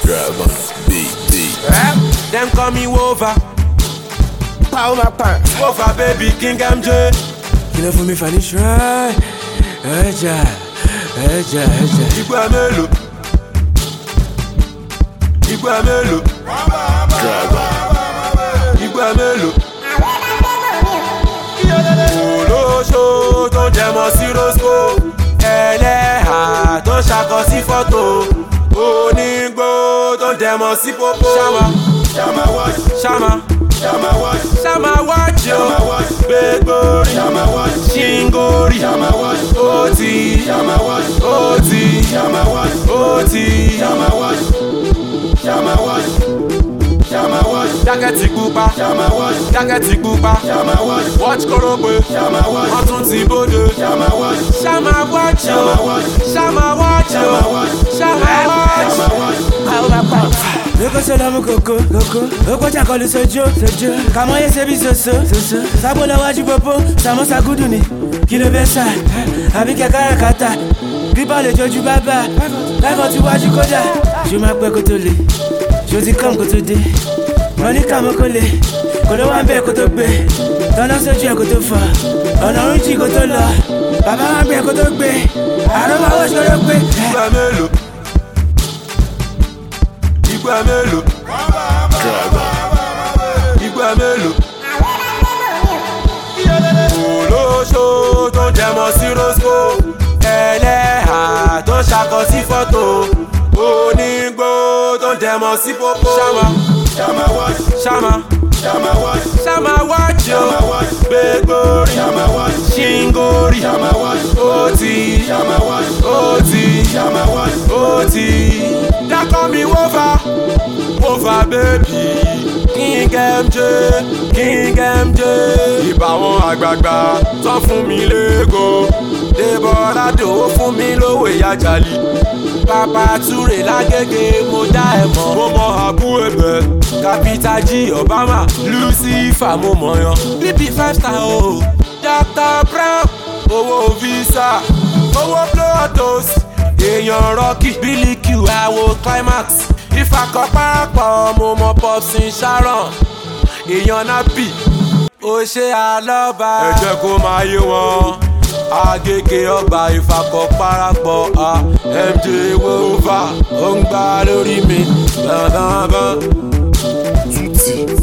Drama, beat, beat. Rap, them call me Wova. Power my pants. Wova baby, King MJ. Kí ló fún mi fani ṣáì? Ẹja, ẹja, ẹja. Ìgbà mélòó? Ìgbà mélòó? Drama, Ìgbà mélòó? Olóṣó tó ń jẹmọ sí Rosco. Ẹlẹ́hà tó ń ṣakọ sí fọ́tò. Onígbó tó ń dẹmọ sí pópó. Ṣáma, Shama wash, ṣáma, shama wash, ṣáma wájú. shama wash, Gbégbórí, shama wash, ṣíngórì. shama wash, Ó ti, shama wash, ó ti, shama wash, ó ti. shama wash, shama wash, shama wash, Jákẹ́tì pupa, shama wash, jákẹ́tì pupa. shama wash, Watch kórópè, shama wash, wọ́n tún ti bóde. shama wash, Ṣáma wájú, shama wash, ṣáma wájú, shama wash, ṣáma wájú. shama wash. Power my pants. Lóko sọ̀rọ̀ mú kòkó, kòkó. Oko ṣàkọlù sojo, sojo. Kàmọ́ yé ṣe bí soso, soso. Sábò lọ́wájú popo, sàmọ́sà gúdù ni. Kí ló fẹ́ sà? Àbí kẹ̀kẹ́ kàtà. Bíbọ̀ lè jojú bábà. Láìpọ̀ tí wájú kódà. Ṣé máa pẹ́ kó tó le? Ṣé o ti kàn kó tó dé? Wọ́n ní kàmú kó le. Kò ló wá ń bẹ̀ kó tó gbé. Tọ́lá sójú ẹ̀ kó tó fọ̀. Ọ̀nà oríjì kó tó lọ. Bàbá wa ń bẹ̀ kó tó gbé. Àrùn máa wọ́ ṣòro pé. Ìgbà mélòó? Ìgbà mélòó? drama, Ìgbà mélòó? Olóṣó tó ń jẹmọ sí Rosco. Ẹlẹ́hà tó ń ṣakọ sí fọ́tò. Onígbó tó ń dẹmọ sí pópó. Ṣáma, Shama wash, ṣáma, shama wash, ṣáma wájú. shama wash, Gbégbórí, shama wash, ṣíngórì. shama wash, Ó ti, shama wash, ó ti. shama wash. ó ti dákọ́ mi wọ́fà wọ́fà bẹ́ẹ̀bì king mj king mj ìbáwọn àgbààgbà tán fún mi lẹ́gọ̀ débọ̀rà dòwó fún mi lówó ìyájàlì bàbá túrè lágége mo dá ẹ mọ̀ mo mọ àbú ẹ̀bẹ̀ capital g obama lucifer mo mọ̀ yan bb five star o dr brown owó visa owó blotos èèyàn rọ́kì bílíkì àwo climax ìfàkọ́ parapọ̀ mo mọ popsin sharon èèyàn napi ó ṣe àlọ́ba. ẹ jẹ́ kó máa yé wọn agége ọgbà ìfàkọ́ parapọ̀ a mj wova ó ń gbá lórí mi dandan. tutti,